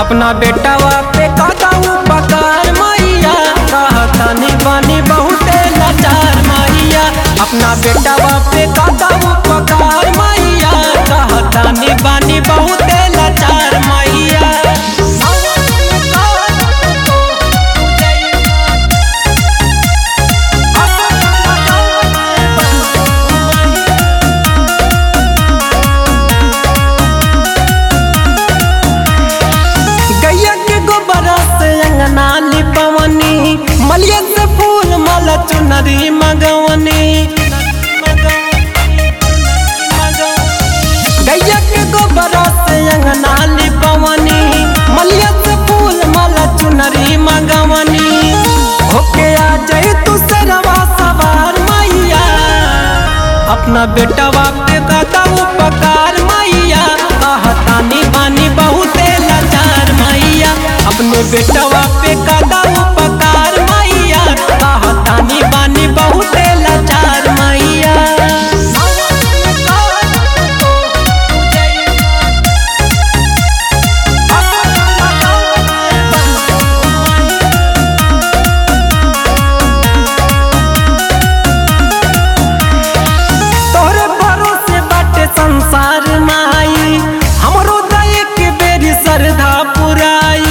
अपना बेटावा पे कदा उपकार मैया कहतानी बानी बहुते लाचार मैया अपना बेटावा पे कदा उपकार मैया कहतानी बानी बहुते लाचार मैया गैया के गोबर से अंगना लिपवनी मलिया से फूल माला चुनरी मगवनी गैया के गोबर से अंगना लिपवनी मलिया से फूल माला चुनरी मगवनी होके आ जाए तू सरवा सवार मैया अपना बेटवा पे कदा उपकार मैया कहतानी बानी बहुते लाचार मैया अपने बेटवा पे कदा उपकार मैया कहतानी बानी बहुते लाचार मैया तोहरे भरोसे बाटे संसार माई हमरो दय के बेरी श्रद्धा पुराई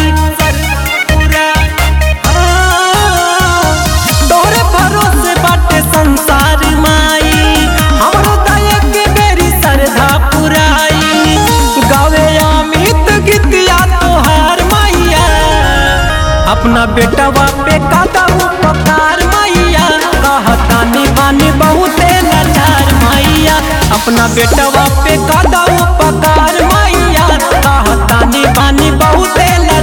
तोहरे भरोसे बाटे संसार माई हमरो दय के बेरी श्रद्धा पुराई गावे अमित गीतिया तोहार मैया अपना बेटवा पे कदा उपकार मैया कहतानी बानी बहुते लाचार मैया अपना बेटवा पे कदा उपकार मैया कहतानी बानी बहुते लाचार